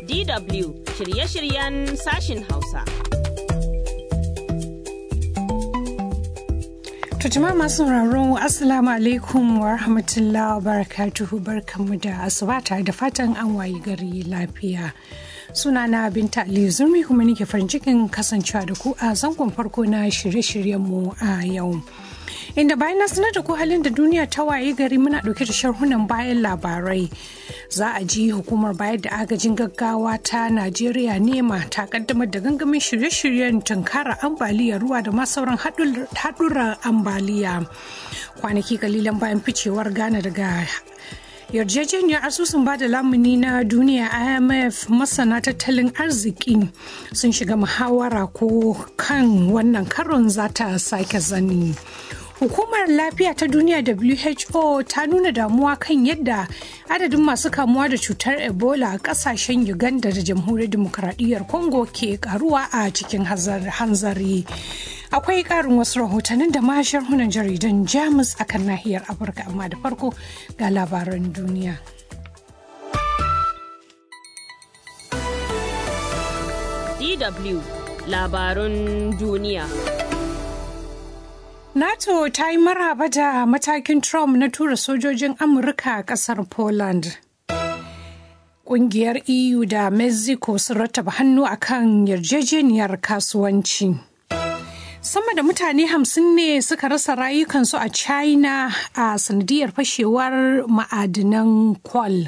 DW shirye-shiryen sashin Hausa. To jama'a masu sauraro Assalamu alaikum wa rahmatullahi wa barakatuhu barkanmu da asuba tare da fatan an wayi gari lafiya. Sunana Binta Aliyu Zurmi kuma nake farin cikin kasancewa da ku a zangon farko na shirye-shiryenmu a yau. inda bayan na sanar da ku halin da duniya ta waye gari muna dauke da sharhunan bayan labarai za a ji hukumar bayar da agajin gaggawa ta najeriya nema ta kaddamar da gangamin shirye-shiryen tunkara ambaliyar ruwa da ma sauran haɗurran ambaliya kwanaki kalilan bayan ficewar ghana daga yarjejeniyar asusun bada lamuni na duniya imf masana tattalin arziki sun shiga muhawara ko kan wannan karon za ta sake zani Hukumar Lafiya ta Duniya WHO ta nuna damuwa kan yadda adadin masu kamuwa da cutar Ebola a kasashen Uganda da Jamhuriyar Dimokuraɗiyyar Congo ke karuwa a cikin hanzari. Akwai ƙarin wasu rahotannin da ma sharhunan jaridan Jamus a kan nahiyar Afirka amma da farko ga labaran duniya. DW labarun duniya. NATO ta yi maraba da matakin Trump na tura sojojin Amurka a ƙasar Poland. Ƙungiyar EU da Mexico sun rattaba hannu a kan yarjejeniyar kasuwanci. Sama da mutane hamsin ne suka rasa rayukansu a China a sanadiyar fashewar ma'adinan kwal.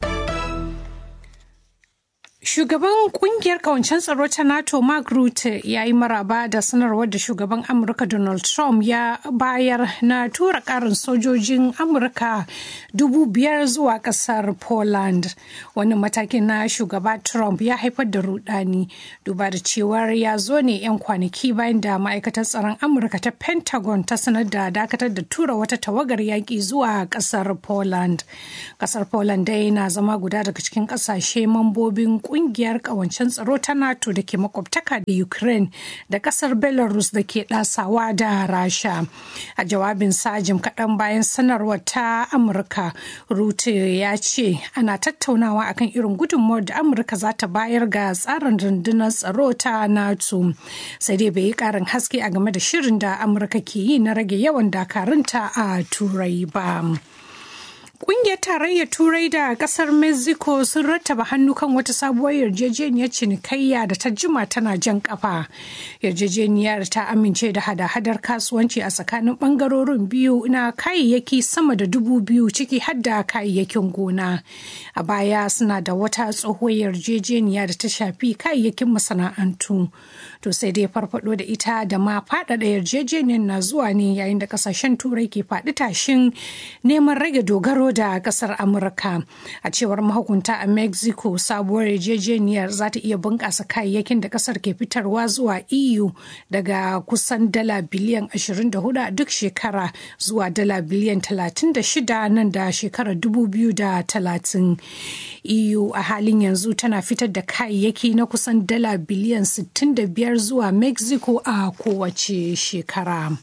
Shugaban kungiyar kawancen tsaro ta NATO Mark Rutte ya yi maraba da sanarwar da shugaban Amurka Donald Trump ya bayar na tura karin sojojin Amurka dubu biyar zuwa kasar Poland. Wani matakin na shugaba Trump ya haifar da rudani duba da cewar ya zo ne 'yan kwanaki bayan da ma'aikatar tsaron Amurka ta Pentagon ta sanar da dakatar da tura wata tawagar yaƙi zuwa kasar Poland. Kasar Poland dai na zama guda daga cikin ƙasashe mambobin kungiyar kawancen tsaro ta nato da ke makwabtaka da ukraine da kasar belarus da ke dasawa da rasha a jawabin sajim kaɗan bayan sanarwar ta amurka rute ya ce ana tattaunawa akan irin gudunmawar da amurka za ta bayar ga tsarin rundunar tsaro ta nato sai dai bai yi ƙarin haske a game da shirin da amurka ke yi na rage yawan dakarunta a turai ba. Ƙungiyar tarayyar Turai da ƙasar Mexico sun rattaba hannu kan wata sabuwar yarjejeniyar cinikayya da ta jima tana jan ƙafa. Yarjejeniyar ta amince da hada-hadar kasuwanci a tsakanin ɓangarorin biyu na kayayyaki sama da dubu biyu ciki har da kayayyakin gona. A baya suna da wata tsohuwar yarjejeniya da ta shafi kayayyakin masana'antu. To sai dai farfado da ita da ma faɗaɗa yarjejeniyar na zuwa ne yayin da ƙasashen Turai ke faɗi tashin neman rage dogaro da kasar amurka a cewar mahukunta a mexico sabuwar yarjejeniyar za ta iya bunƙasa kayayyakin da kasar ke fitarwa zuwa eu daga kusan dala biliyan 24 a duk shekara zuwa dala biliyan 36 nan da shekarar 2030 eu a halin yanzu tana fitar da kayayyaki na kusan dala biliyan 65 zuwa mexico a kowace shekara.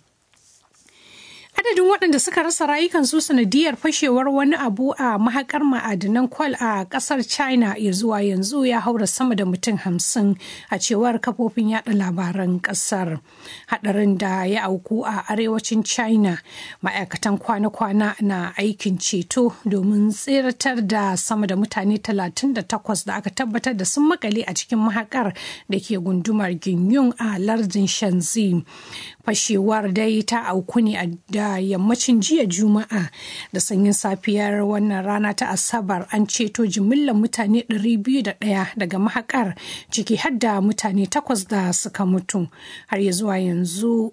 adadin waɗanda suka rasa rayukansu sanadiyar fashewar wani abu a mahakar ma'adinan kwal a ƙasar china ya zuwa yanzu ya haura sama da mutum hamsin a cewar kafofin yada labaran ƙasar haɗarin da ya auku a arewacin china ma'aikatan kwana-kwana na aikin ceto domin tseratar da sama da mutane 38 da aka tabbatar da sun makale a cikin mahakar da ke gundumar ginyun a lardin shanzi fashewar dai ta auku ne a da yammacin jiya juma'a da sanyin safiyar wannan rana ta asabar an ceto jimillar mutane 201 daga mahakar ciki har da mutane takwas da suka mutu har ya zuwa yanzu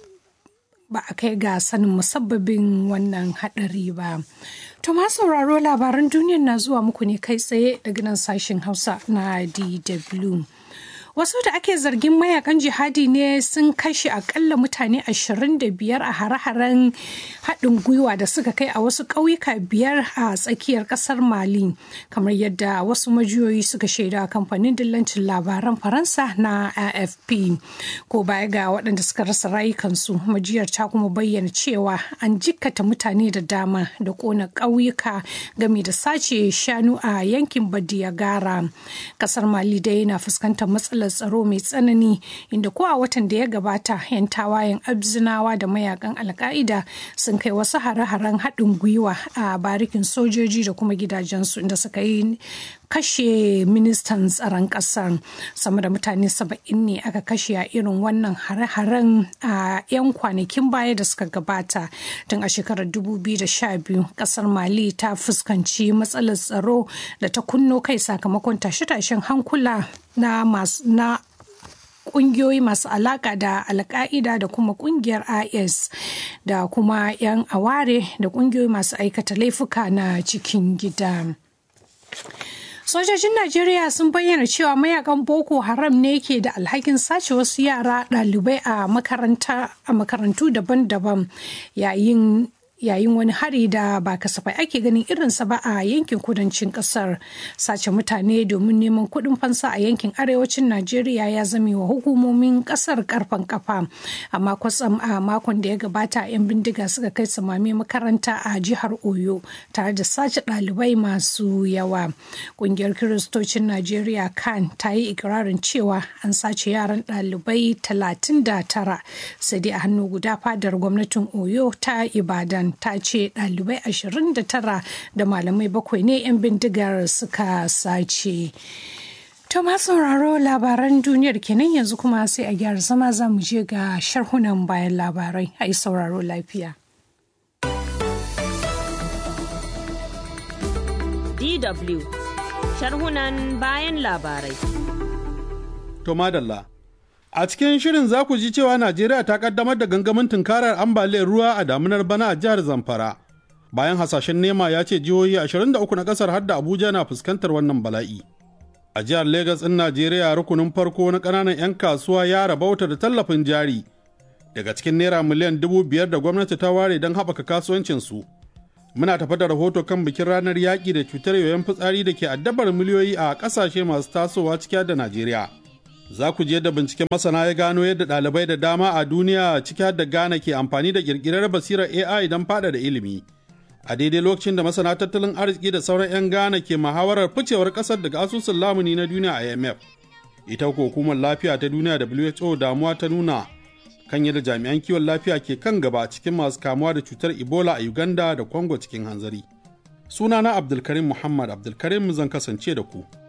ba a kai ga sanin musabbabin wannan hadari ba. To ma sauraro labaran duniyar na zuwa muku ne kai tsaye daga nan sashen Hausa na DW. Wasu da ake zargin mayakan jihadi ne sun kashe akalla mutane 25 a hare-haren haɗin gwiwa da suka kai a wasu ƙauyuka biyar a tsakiyar ƙasar Mali, kamar yadda wasu majiyoyi suka shaida kamfanin dillancin labaran Faransa na AFP. Ko baya ga waɗanda suka rasa rayukansu, majiyar ta kuma bayyana cewa an jikkata mutane da dama da ƙona ƙauyuka game da sace shanu a yankin Badiyagara. Ƙasar Mali dai yana fuskantar matsalar tsaro mai tsanani inda ko a watan da ya gabata 'yan tawayen abzinawa da mayakan alka'ida sun kai wasu hare-haren haɗin gwiwa a barikin sojoji da kuma gidajensu inda suka yi kashe ministan tsaron ƙasar sama da mutane saba'in ne aka kashe a irin wannan hare-haren a 'yan kwanakin baya da suka gabata tun a shekarar 2012 ƙasar mali ta fuskanci matsalar tsaro da ta kunno kai sakamakon tashe-tashen hankula na masu na kungiyoyi masu alaka da alka'ida da kuma kungiyar is da kuma 'yan aware da kungiyoyi masu aikata laifuka na cikin gida. Sojojin Najeriya sun bayyana cewa mayakan Boko Haram ne ke da alhakin sace wasu yara ɗalibai a makarantu daban-daban yayin yayin wani hari da ba kasafai ake ganin irinsa ba a yankin kudancin kasar sace mutane domin neman kuɗin fansa a yankin arewacin najeriya ya zame wa hukumomin kasar karfan kafa amma kwatsam a makon da ya gabata 'yan bindiga suka kai samami makaranta a jihar oyo tare da sace ɗalibai masu yawa ƙungiyar kiristocin najeriya kan ta yi ikirarin cewa an sace yaran ɗalibai 39 sai dai a hannu guda fadar gwamnatin oyo ta ibadan ta ce ɗalibai 29 da malamai bakwai ne 'yan bindigar suka sace. To sauraro labaran duniyar kenan yanzu kuma sai a gyara zama za mu je ga sharhunan bayan labarai a yi sauraro lafiya. DW sharhunan bayan labarai. To madalla. A cikin shirin za ku ji cewa Najeriya ta kaddamar da gangamin tunkarar ambaliyar ruwa a damunar bana a jihar Zamfara. Bayan hasashen nema ya ce jihohi 23 na kasar har da Abuja na fuskantar wannan bala'i. A jihar Legas ɗin Najeriya rukunin farko na ƙananan 'yan kasuwa ya rabauta da tallafin jari. Daga cikin naira miliyan dubu biyar da gwamnati ta ware don haɓaka kasuwancinsu. Muna tafa da rahoto kan bikin ranar yaƙi da cutar yoyon fitsari da ke addabar miliyoyi a ƙasashe masu tasowa ciki da Najeriya. za ku je da binciken masana ya gano yadda ɗalibai da dama a duniya ciki da Ghana ke amfani da ƙirƙirar basirar AI don fada da ilimi. A daidai lokacin da masana tattalin arziki da sauran 'yan Ghana ke muhawarar ficewar ƙasar daga asusun lamuni na duniya IMF. Ita ko hukumar lafiya ta duniya WHO damuwa ta nuna kan yadda jami'an kiwon lafiya ke kan gaba cikin masu kamuwa da cutar Ebola a Uganda da Congo cikin hanzari. Sunana Abdulkarim Muhammad Abdulkarim zan kasance da ku.